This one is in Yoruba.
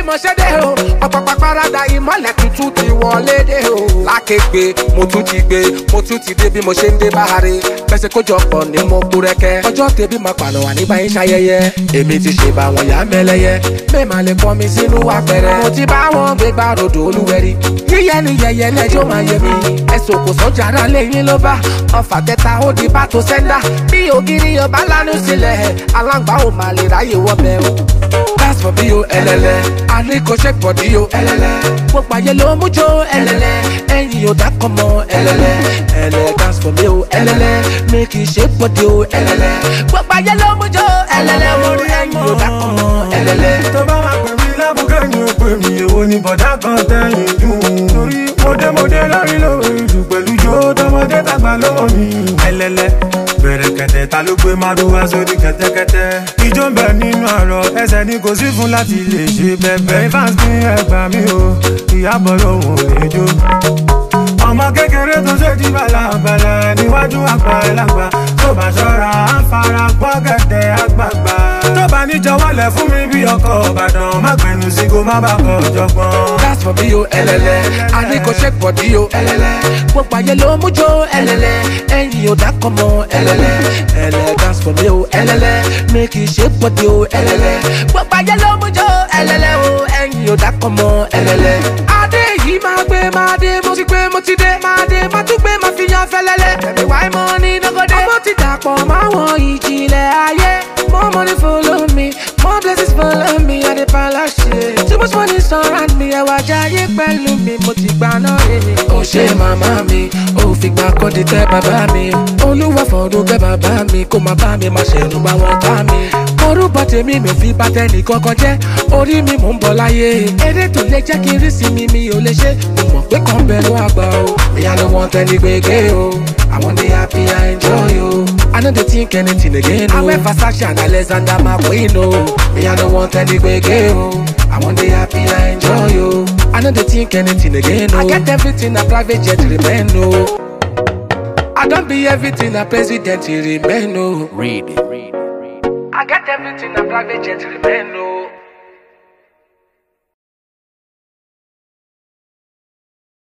mo ṣe dé o ọ̀pọ̀pọ̀ parada ìmọ̀lẹ̀ tuntun ti wọlé dé o. lákègbè mo tún ti gbé mo tún ti dé bí mo ṣe ń dé báhari pẹ̀sẹ̀ kójọpọ̀ ní mo kú rẹ́kẹ́ ọjọ́ tẹ̀bí máa pàlọ́ wà nígbà yín ṣayẹyẹ èmi ti ṣe bá wọn yá mẹ́lẹ́yẹ mẹ́ẹ̀mà lè kọ́ mi sínú apẹ̀rẹ̀ mo ti bá wọn gbé gbá rodò olúwẹ̀rí yíyẹ ni yẹyẹ lẹ́jọ́ máa yẹ mi ẹ̀sùn kò sọ́jà ara lẹ́yìn ló bá ọfà kẹta ó di bá tó sẹ́ńdà bí ògiri ọba lánàá sílẹ̀ aláǹgbá ò máa lè ráyè wọ́bẹ̀ o dance for bí o ẹlẹlẹ àríkò ṣe pọ̀ dí o ẹlẹlẹ gbogbo ayé ló mú jó ẹlẹlẹ ẹyin ò dákọ̀ mọ́ ẹlẹlẹ ẹlẹ dance for bí o ẹlẹlẹ make you ṣe pọ̀ dí o ẹlẹlẹ gbogbo ayé ló mú jó ẹlẹlẹ o ẹyin ò dákọ̀ mọ́ ẹlẹlẹ. tó bá máa pè mí lábùkẹ́ ni ó pè mí èwo ni bọ̀dá kan tẹ̀yìn dùn. torí mọdémọdé lórí lórí jù pẹ̀lú jó tọmọdé tàgbà lọ́wọ́ mi. ẹlẹ́lẹ́ bẹ̀rẹ̀ kẹ̀tẹ̀ ta ló gbé márùwá sórí kẹ̀tẹ́kẹ̀tẹ́. ijó ń bẹ nínú àrọ̀ ẹsẹ̀ ni kò sí fún láti lè ṣe bẹ́ẹ̀ fans ní ẹgbàá mi o ìyàbọ̀ lòun ò lè jó. ọmọ kékeré tó ṣe di balabala níwájú àgbà ẹlàgbà tó bá ṣọ́ra á fara gbọ́ gẹ̀dẹ̀ àgbààgbà. tó bá níjọwọ́lẹ̀ fún mi bí ọkọ̀ ìbàdàn má gbẹnu sí kó má bàa kọ̀ jọgbọ́n. dance for bí o ẹlẹlẹ àríkò ṣe pọ̀ dí o ẹlẹlẹ gbogbo ayé ló mú jó ẹlẹlẹ ẹyin ò dákọ̀ mọ́ ẹlẹlẹ ẹlẹ dance for bí o ẹlẹlẹ make you ṣe pọ̀ dí o ẹlẹlẹ gbogbo ayé ló mú jó ẹlẹlẹ o ẹyin ò dákọ̀ mọ́ ẹlẹlẹ. adé yìí máa gbé máa dé mo ti gbé mo ti dé máa dé máa tún gbé máa fi yan fẹlẹlẹ ẹbí wáyé mọ ní nọgọdẹ. ọmọ ti dàpọ̀ máwọn ìjìnlẹ̀ ayé more money follow me more blessings follow me i dey palashe too much money surround me ẹwà jayé pẹ̀lú mi mo ti gbà náà rèé. ó ṣe màmá mi ó fìgbà kan di tẹ bàbá mi olúwa fọdún kẹ bàbá mi kó má bá mi má ṣẹ̀rù bá wọn tá mi. orúkọ tèmi mi ò fi bá tẹnì kankan jẹ́ orí mi mò ń bọ̀ láyé eré tó lè jẹ́ kí n rí sí mi mi ò lè ṣe mo mọ̀ pé kàn bẹ̀rù àgbà o ìyá ló wọ́n tẹ́ni gbégbé o àwọn dey happy i enjoy o i no dey think anything again o. awẹ́ Versace and Alexander McQueen o ìyá ló wọ́n tẹ́ni gbégbé o àwọn dey happy i enjoy o i no dey think anything again o. i get everything na private jet remain o. I don't be everything a president remain o. Read. I get everything a private jet remain o.